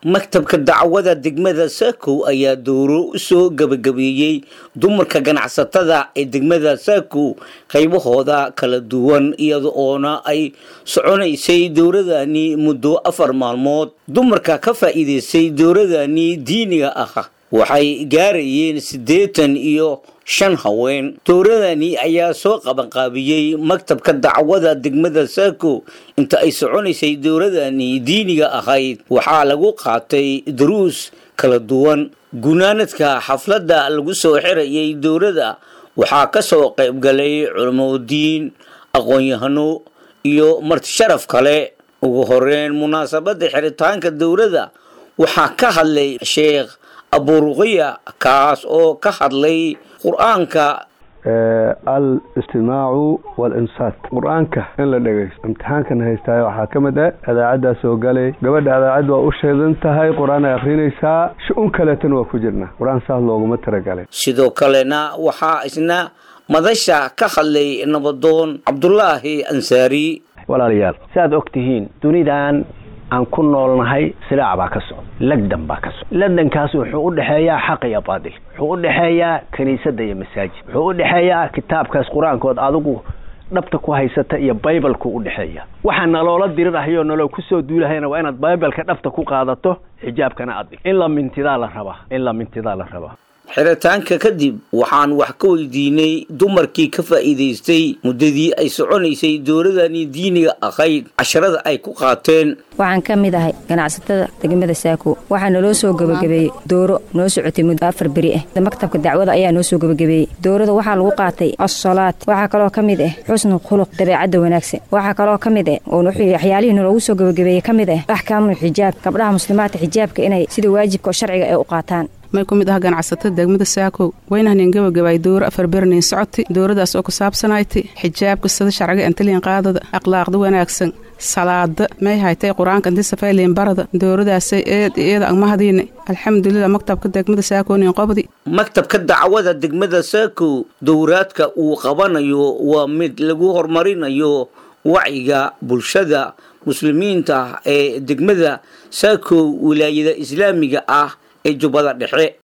maktabka dacwada degmada saakow ayaa dowro u soo gabagabeeyey dumarka ganacsatada ee degmada saakow qaybahooda kala duwan iyada oona ay soconaysay dowradani muddo afar maalmood dumarka ka faa'iidaystay dowradani diiniga ah waxay gaarayeen siddeetan iyo shan haween dowradani ayaa soo qabanqaabiyey maktabka dacwada degmada saako inta ay soconaysay dowradani diiniga ahayd waxaa lagu qaatay daruus kala duwan gunaanadka xafladda lagu soo xirayay dowladda waxaa ka soo qaybgalay culamadiin aqoon-yahano iyo martisharaf kale ugu horeyn munaasabadda xiritaanka dowladda waxaa ka hadlay sheekh aburuqiya kaas oo ka hadlay qur-aanka al istimaacu walinsaat qur-aanka in la dhegaysto imtixaankan haystaayo waxaa ka mid ah adaacaddaa soo galay gabadha adaacad waa u sheedan tahay qur-aan ay akrinaysaa shu-un kaleetana waa ku jirnaa qur-aan saas looguma talagalay sidoo kalena waxaa isna madasha ka hadlay nabadoon cabdulaahi ansaari walaalayaal si aad og tihiin dunidan aan ku noolnahay silaac baa ka socda lagdan baa ka socda lagdankaas wuxuu u dhexeeyaa xaq iyo baadil wuxuu u dhexeeyaa kiniisadda iyo masaajid wuxuu u dhexeeyaa kitaabkaas qur-aankood adigu dhabta ku haysata iyo baybalku u dhexeeya waxaa naloola dirirahayoo naloo kusoo duulahayna waa inaad baybalka dhabta ku qaadato xijaabkana adig in la mintidaa la rabaa in la mintidaa la rabaa xiritaanka kadib waxaan wax ka weydiinay dumarkii ka faa'iidaystay muddadii ay soconaysay dowladani diiniga ahayd casharada ay ku qaateen waxaan ka mid ahay ganacsatada degmada saako waxaa naloo soo gebagabeeyey dooro noo socotay muddo afar beri ah maktabka dacwada ayaa noo soo gebagabeeyey doorada waxaa lagu qaatay assalaad waxaa kaloo ka mid ah xusnu khuluq dabeecadda wanaagsan waxaa kaloo ka mid ah oo waxyaalihii naloogu soo gebagabeeyey ka mid ah axkaamul xijaab gabdhaha muslimaadka xijaabka inay sida waajibka oo sharciga ay u qaataan may ku mid ah ganacsatada degmada saakow waynahanin gabagabaay dowro afar bernayn socoti dowradaas oo ku saabsanayti xijaabka sida sharciga antaliin qaadada akhlaaqda wanaagsan salaada may haytay qur-aanka inti safayliin barada dowradaasay eed iyada agmahadiine alxamdulilah maktabka degmada saakoonin qobdi maktabka dacwada degmada saako dowraadka uu qabanayo waa mid lagu horumarinayo wacyiga bulshada muslimiinta ee degmada saako wilaayada islaamiga ah ee jubbada dhexe